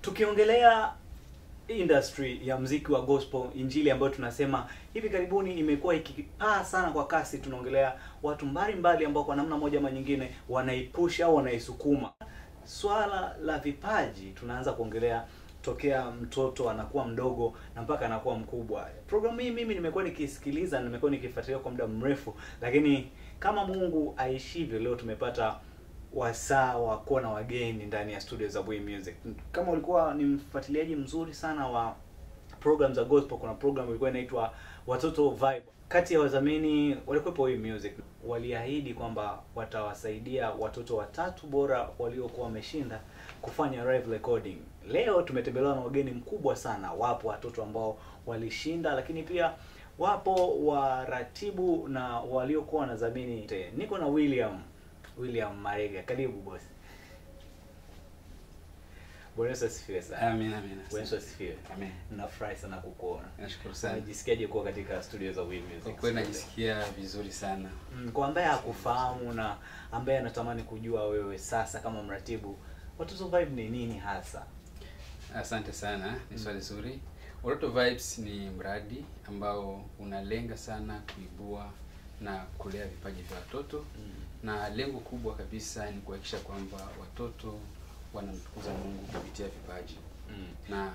tukiongelea industry ya mziki wa gospel injili ambayo tunasema hivi karibuni imekuwa ikipaa sana kwa kasi tunaongelea watu mbalimbali ambao kwa namna moja ama nyingine wanaipush au wanaisukuma swala la vipaji tunaanza kuongelea tokea mtoto anakuwa mdogo na mpaka anakuwa mkubwa programu hii mimi nimekuwa nikisikiliza nimekuwa nikifuatilia kwa muda mrefu lakini kama mungu aishivyo leo tumepata wasaa wa kuwa na wageni ndani ya studio za Bui Music. Kama ulikuwa ni mfuatiliaji mzuri sana wa program za gospel, kuna program ilikuwa inaitwa Watoto Vibe. Kati ya wadhamini walikuwepo Bui Music, waliahidi kwamba watawasaidia watoto watatu bora waliokuwa wameshinda kufanya live recording. Leo tumetembelewa na wageni mkubwa sana. Wapo watoto ambao walishinda, lakini pia wapo waratibu na waliokuwa wanadhamini. Niko na William William Marega, karibu bosi. Bwana Yesu asifiwe sana. Amina, amina. Bwana Yesu asifiwe. Amen. Nafurahi sana kukuona. Nashukuru sana. Unajisikiaje kuwa katika studio za Will Music? Kwa kweli najisikia vizuri sana. Mm, kwa ambaye hakufahamu na ambaye anatamani kujua wewe sasa kama mratibu, Watoto Vibe ni nini hasa? Asante sana, ni swali zuri. Watoto Vibes ni mradi ambao unalenga sana kuibua na kulea vipaji vya watoto Mm. na lengo kubwa kabisa ni kuhakikisha kwamba watoto wanamtukuza Mungu kupitia vipaji Mm. na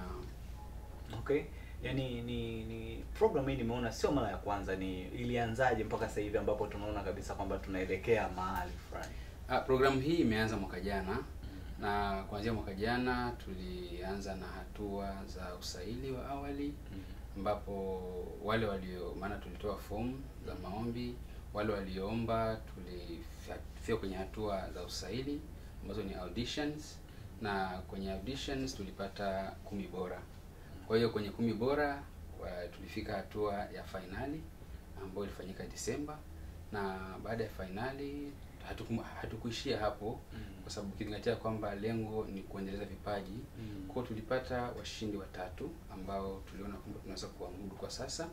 Okay. Yaani ni ni program hii nimeona sio mara ya kwanza, ni ilianzaje mpaka sasa hivi ambapo tunaona kabisa kwamba tunaelekea mahali fulani. ah, programu hii imeanza mwaka jana na kuanzia mwaka jana tulianza na hatua za usaili wa awali Mm. ambapo wale walio maana tulitoa fomu za maombi wale walioomba tulifika kwenye hatua za usaili ambazo ni auditions na kwenye auditions tulipata kumi bora kwa hiyo kwenye kumi bora wa, tulifika hatua ya fainali ambayo ilifanyika Disemba na baada ya fainali hatuku, hatukuishia hapo Mm. kwa sababu ukizingatia kwamba lengo ni kuendeleza vipaji Mm. kwa hiyo tulipata washindi watatu ambao tuliona kwamba tunaweza kuamudu kwa sasa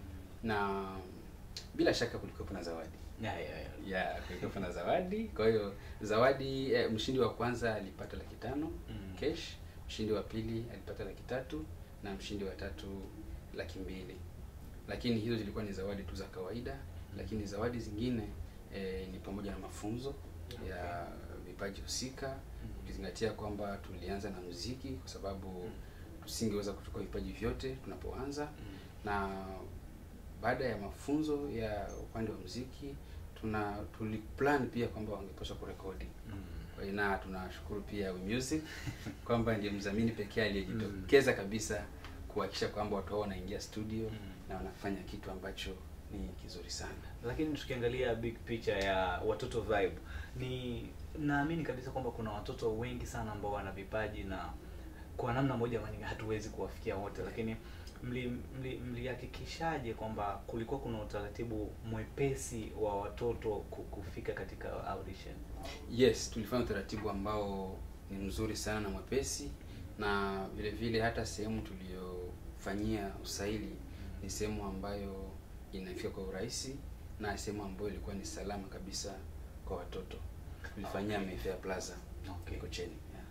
na bila shaka kulikuwepo na zawadi Ya, ya, ya. ya kulikuwepo na zawadi kwa hiyo zawadi eh, mshindi wa kwanza alipata laki tano Mm. cash mshindi wa pili alipata laki tatu na mshindi wa tatu laki mbili lakini hizo zilikuwa ni zawadi tu za kawaida lakini zawadi zingine eh, ni pamoja na mafunzo ya vipaji husika ukizingatia kwamba tulianza na muziki kwa sababu tusingeweza kuchukua vipaji vyote tunapoanza Mm. na baada ya mafunzo ya upande wa muziki tuna tuliplan pia kwamba wangepaswa kurekodi Mm. Kwa hiyo na tunashukuru pia We Music kwamba ndiye mdhamini pekee aliyejitokeza kabisa kuhakikisha kwamba watu hao wanaingia studio Mm. na wanafanya kitu ambacho ni kizuri sana. lakini tukiangalia big picture ya watoto vibe ni naamini kabisa kwamba kuna watoto wengi sana ambao wana vipaji na kwa namna moja ama nyingine hatuwezi kuwafikia wote lakini mli- mli- mlihakikishaje kwamba kulikuwa kuna utaratibu mwepesi wa watoto ku- kufika katika audition Yes, tulifanya utaratibu ambao ni mzuri sana na mwepesi na vile vile hata sehemu tuliyofanyia usaili ni sehemu ambayo inafika kwa urahisi na sehemu ambayo ilikuwa ni salama kabisa kwa watoto. Tulifanyia Okay. Mayfair Plaza Okay. Mikocheni. Yeah.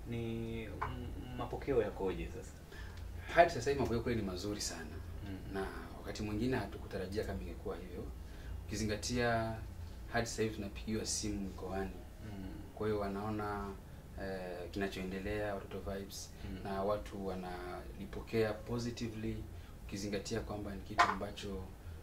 ni m- mapokeo yakoje sasa Hadi sasa hivi mambo kweli ni mazuri sana Mm. na wakati mwingine hatukutarajia kama ingekuwa hivyo, ukizingatia hadi sasa hivi tunapigiwa simu mikoani Mm. kwa hiyo wanaona eh, kinachoendelea watoto vibes Mm. na watu wanalipokea positively ukizingatia kwamba ni kitu ambacho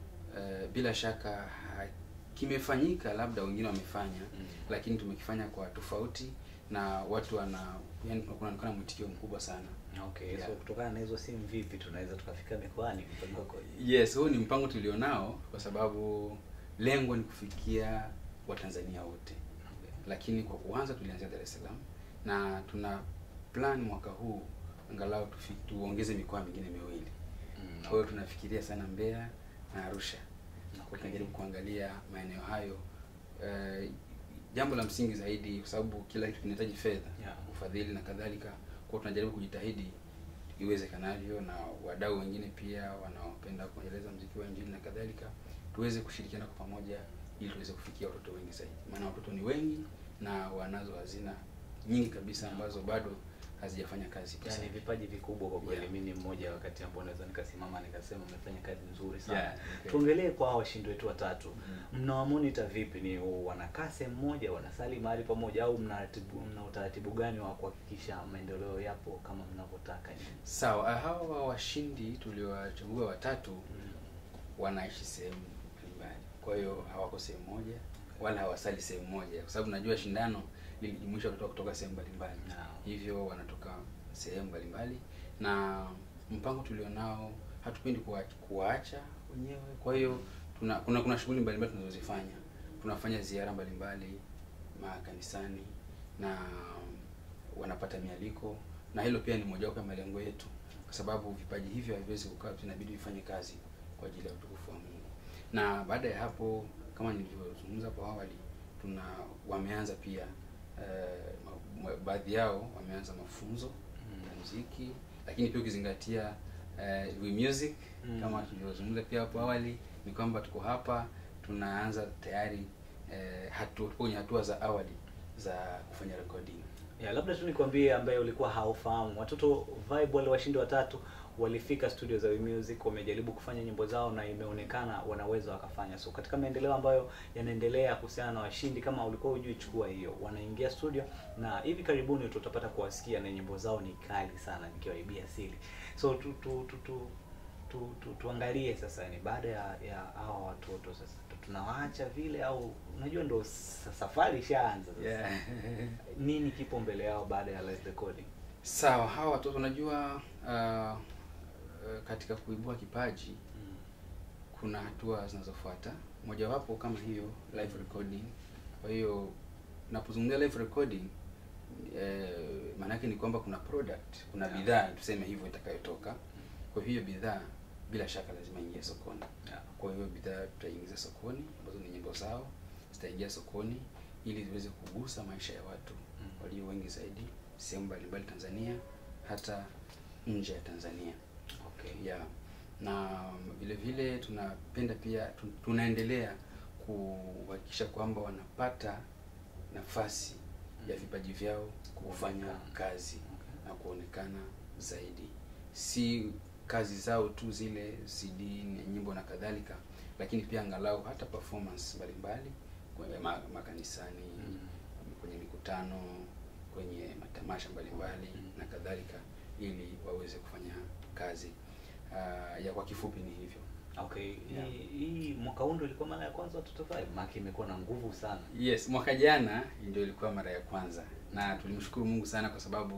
eh, bila shaka ha, kimefanyika labda wengine wamefanya Mm. lakini tumekifanya kwa tofauti na watu wana yani kunaonekana mwitikio mkubwa sana okay Yeah. so kutokana na hizo simu vipi tunaweza tukafika mikoani mpango ukoje? yes huu ni mpango tulionao kwa sababu lengo ni kufikia watanzania wote Okay. lakini kwa kuanza tulianzia Dar es Salaam na tuna plan mwaka huu angalau tufi, tuongeze mikoa mingine miwili. Mm, Kwa hiyo tunafikiria sana Mbeya na Arusha. Kwa Okay. tunajaribu kuangalia maeneo hayo. Eh, jambo la msingi zaidi kwa sababu kila kitu kinahitaji fedha, Yeah. ufadhili na kadhalika. Kwa hiyo tunajaribu kujitahidi iwezekanavyo na wadau wengine pia wanaopenda kuendeleza mziki wa injili na kadhalika, tuweze kushirikiana kwa pamoja ili tuweze kufikia watoto wengi zaidi, maana watoto ni wengi na wanazo hazina nyingi kabisa ambazo bado hazijafanya kazi yani ipasavyo. vipaji vikubwa kwa kweli Yeah. mimi ni mmoja wakati ambao naweza nikasimama nikasema umefanya kazi nzuri sana Yeah, okay. tuongelee kwa hawa washindi wetu watatu Mm. mnawamonita vipi ni wanakaa sehemu moja wanasali mahali pamoja au mnaratibu mna utaratibu gani wa kuhakikisha maendeleo yapo kama mnavyotaka nyinyi? Sawa, hawa washindi tuliowachagua watatu Mm. wanaishi sehemu mbalimbali, kwa hiyo hawako sehemu moja wala hawasali sehemu moja, kwa sababu najua shindano lilijumuisha watoto kutoka sehemu mbalimbali, Naam. hivyo wanatoka sehemu mbalimbali, na mpango tulionao hatupendi kuwa- kuwaacha wenyewe. Kwa hiyo tuna kuna kuna shughuli mbalimbali tunazozifanya, tunafanya ziara mbalimbali makanisani na wanapata mialiko, na hilo pia ni mojawapo ya malengo yetu, kwa sababu vipaji hivyo haviwezi kukaa, tu, inabidi vifanye kazi kwa ajili ya utukufu wa Mungu. Na baada ya hapo, kama nilivyozungumza hapo awali, tuna wameanza pia eh, ma- ma- baadhi yao wameanza mafunzo ya muziki, lakini pia ukizingatia eh, we music Mm. kama tulivyozungumza pia hapo awali, ni kwamba tuko hapa tunaanza tayari eh, hatu, tuko kwenye hatua za awali za kufanya recording. ya labda tu nikwambie ambaye ulikuwa haufahamu watoto vibe wale washindi watatu walifika studio za We Music wamejaribu kufanya nyimbo zao na imeonekana wanaweza wakafanya so katika maendeleo ambayo yanaendelea kuhusiana na washindi kama ulikuwa hujui chukua hiyo wanaingia studio na hivi karibuni tutapata kuwasikia na nyimbo zao ni kali sana nikiwaibia siri so tu, tu, tu, tu, tu, tu, tuangalie sasa ni baada ya ya hawa watoto sasa tu- tunawaacha vile au unajua ndo sa- safari ishaanza sasa Yeah. nini kipo mbele yao baada ya live recording Sawa, hawa watoto unajua, uh, uh, katika kuibua kipaji kuna hatua zinazofuata, mojawapo kama hiyo live recording. Kwa hiyo napozungumzia live recording eh, maana yake ni kwamba kuna product, kuna Yeah. bidhaa tuseme hivyo itakayotoka. Kwa hiyo bidhaa bila shaka lazima ingie sokoni. Yeah. Kwa hiyo bidhaa tutaingiza sokoni ambazo ni nyimbo zao zitaingia sokoni ili ziweze kugusa maisha ya watu Mm. walio wengi zaidi sehemu mbalimbali Tanzania, hata nje ya Tanzania Okay. yeah. Na vile vile tunapenda pia tu- tunaendelea kuhakikisha kwamba wanapata nafasi ya vipaji vyao kufanya Kuonekana. kazi Okay. na kuonekana zaidi, si kazi zao tu zile CD, ni nyimbo na kadhalika, lakini pia angalau hata performance mbalimbali kwenye ma- makanisani Mm. kwenye mikutano, kwenye matamasha mbalimbali Mm. na kadhalika, ili waweze kufanya kazi. Uh, ya kwa kifupi ni hivyo. Okay. Yeah. Hii, hii mwaka huu ndio ilikuwa mara ya kwanza watoto five. Maki imekuwa na nguvu sana. Yes, mwaka jana ndio ilikuwa mara ya kwanza na tulimshukuru Mungu sana kwa sababu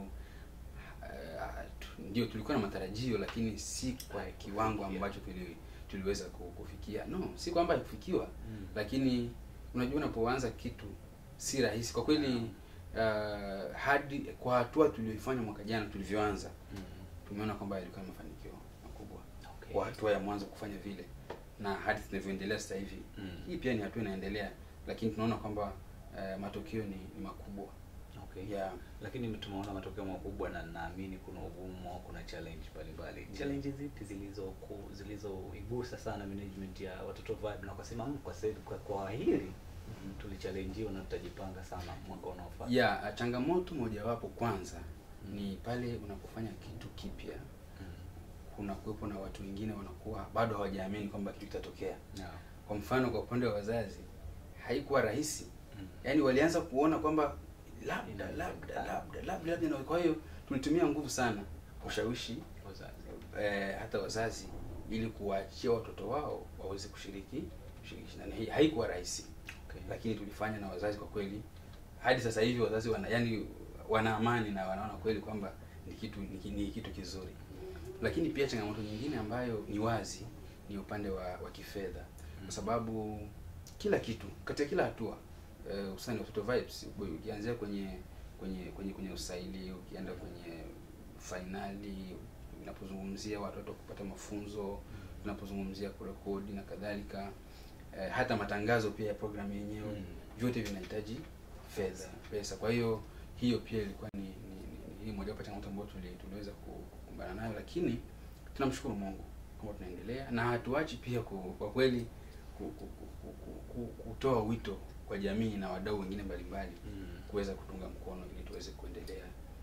uh, tu- ndio tulikuwa na matarajio, lakini si kwa Haikufikia. kiwango ambacho tuli, tuliweza ku- kufikia. No, si kwamba haikufikiwa, Mm. lakini unajua unapoanza kitu si rahisi kwa kweli. Uh, hadi kwa hatua tulioifanya mwaka jana tulivyoanza, Mm. tumeona kwamba yalikuwa na mafanikio makubwa Okay. kwa hatua ya mwanzo kufanya vile, na hadi tunavyoendelea sasa hivi Mm. hii pia ni hatua inaendelea, lakini tunaona kwamba uh, matokeo ni, ni makubwa Okay. yeah. Lakini tumeona matokeo makubwa na naamini kuna ugumu, kuna challenge mbalimbali. Challenge zipi zilizo zilizoigusa sana management ya watoto vibe na wakasema "Mm, kwa sasa kwa, kwa hili tulichallenjiwa na tutajipanga sana mwaka unaofuata. Yeah, uh, changamoto mojawapo kwanza Mm. ni pale unapofanya kitu kipya, Mm. kuna kuwepo na watu wengine wanakuwa bado hawajaamini kwamba kitu kitatokea. Yeah. Kwa mfano, kwa upande wa wazazi haikuwa rahisi, Mm. yaani walianza kuona kwamba labda Inawezekana. labda labda labda labda, na kwa hiyo tulitumia nguvu sana kushawishi Wazazi. eh, hata wazazi ili kuwaachia watoto wao waweze kushiriki kushiriki na hii haikuwa rahisi, Okay. lakini tulifanya na wazazi kwa kweli. Hadi sasa hivi wazazi wana yani wana amani na wanaona kweli kwamba ni kitu ni, ki- ni kitu kizuri. Lakini pia changamoto nyingine ambayo ni wazi ni upande wa, wa kifedha, kwa sababu kila kitu katika kila hatua eh, hususani watoto vibes, ukianzia kwenye kwenye kwenye kwenye usaili, ukienda kwenye fainali, unapozungumzia watoto kupata mafunzo, unapozungumzia kurekodi na kadhalika, eh, hata matangazo pia ya programu yenyewe Mm. vyote vinahitaji fedha pesa. Kwa hiyo hiyo pia ilikuwa ni, ni, ni, ni mojawapo ya changamoto ambayo tuli, tuliweza ku- kukumbana nayo, lakini tunamshukuru Mungu kwamba tunaendelea na hatuachi pia ku, kwa kweli ku, ku, ku, ku, ku, kutoa wito kwa jamii na wadau wengine mbalimbali Mm. kuweza kutunga mkono ili tuweze kuendelea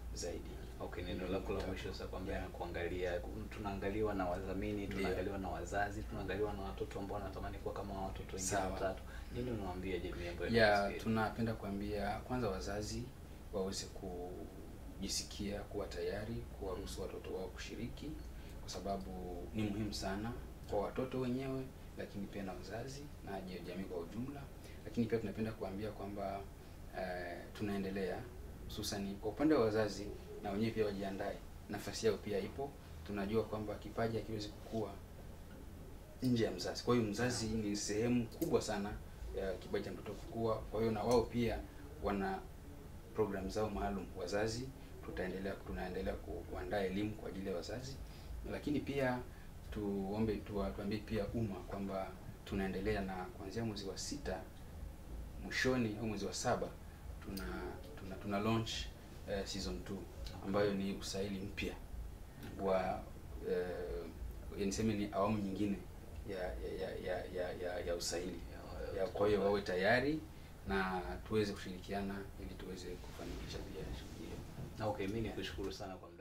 zaidi. Okay, neno lako la mwisho sasa kwamba na kuangalia tunaangaliwa na wadhamini, tunaangaliwa na wazazi, tunaangaliwa na watoto ambao wanatamani kuwa kama watoto wengine Sawa. watatu. Nini unawaambia jamii ambayo ya inakusikia? tunapenda kuambia kwanza wazazi waweze kujisikia kuwa tayari kuwaruhusu watoto wao kushiriki, kwa sababu ni muhimu sana kwa watoto wenyewe, lakini pia na wazazi na je- jamii kwa ujumla. Lakini pia tunapenda kuambia kwamba eh, tunaendelea hususani kwa upande wa wazazi, na wenyewe pia wajiandae, nafasi yao pia ipo. Tunajua kwamba kipaji hakiwezi kukua nje ya mzazi. Kwa hiyo mzazi ni sehemu kubwa sana ya kipaji cha mtoto kukua. Kwa hiyo na wao pia wana program zao maalum. Wazazi tutaendelea tunaendelea ku- kuandaa elimu kwa ajili ya wazazi, lakini pia tuombe tuwa- tuambie pia umma kwamba tunaendelea na kuanzia mwezi wa sita mwishoni au mwezi wa saba tuna tuna, tuna launch eh, season 2 ambayo ni usaili mpya wa eh, niseme ni awamu nyingine ya ya ya ya, ya, ya usaili ya, kwa hiyo wawe tayari na tuweze kushirikiana ili tuweze kufanikisha pia shughuli hiyo. Okay, mimi nikushukuru sana kwa muda